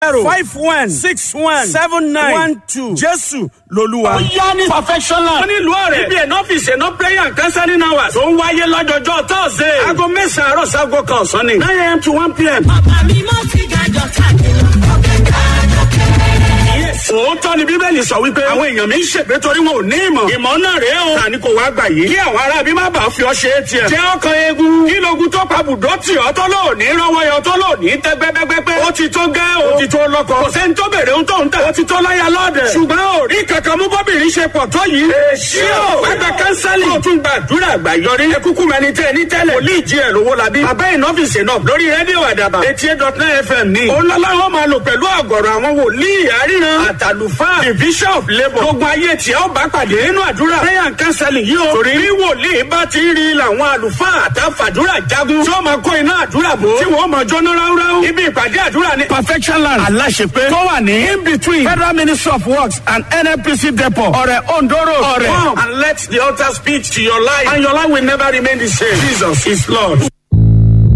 zero five one six one seven nine one two jésù lolúwa. ó yá ní perfectional. wọ́n ní ìlú ọ̀rẹ́. ibi ẹ̀nà ọ́fíìsì ẹ̀nà prayer and counseling hours. tó ń wáyé lọ́jọ́jọ́ thursday. aago mẹ́sàn-án àárọ̀ sago kan ọ̀sán ni. nine a.m. to one p.m. Bàbá mi mọ́ ti gàjọ káàkiri. Òkè gàjọ kéré. Yes. òótọ́ ni bíbélì sọ wípé àwọn èèyàn mi ń ṣègbé torí wọn ò ní ìmọ̀. ìmọ̀ náà rèé o. tani kò wá gbà yìí. kí àwọn ará bí má bàa fi ọ ṣe é tiẹ̀. jẹ́ ọkàn eegun. kí logun tó pa bùdó tì ọ́ tó lò ní rọ́wọ́ yọ tó lò ní tẹ́ gbẹ́gbẹ́gbẹ́. ó ti tó gẹ́ o. ó ti tó lọ́kọ. kò sẹ́ni tó bèrè ohun tó ń tà. ó ti tó láyà lọ́dẹ̀. ṣùgbọ́n ò rí kankan mú bọ́bìnrin ṣe pọ̀ tó yìí. èsì o. gbàgbà kánsálì. ó tún gba àdúrà àgbà yọrí. ẹ kúkú mẹni tẹ ní tẹ́lẹ̀. wòlíì jí ẹ̀ lówó labí. bàbá ìnọ́fìsì náà lórí rédíò àdàbà. eighty eight dot nine fm ní. olólá wọn máa lò pẹ̀lú àgọ̀rọ̀ àwọn wòlíì àríran. àtàlùfáà the bishop of labour. gbogbo ayé tí ó bá pàdé nínú àdúrà. prayer and counseling yìí o. torí bí wòlíì bá ti rí làwọn àlùfáà àtàfàdúrà jagun. tí wọ́n máa kó iná àdúrà bò. tí wọ́n máa jóná ráúráú. ibi ìpàdé àdúrà ni. perfection land aláṣepé. tó wà ní in between federal ministry of works and nnpc depot. ọ̀rẹ̀ ondo road. ọ̀rẹ̀ come and let the altar speak to your life and your life will never remain the same. jesus is lord.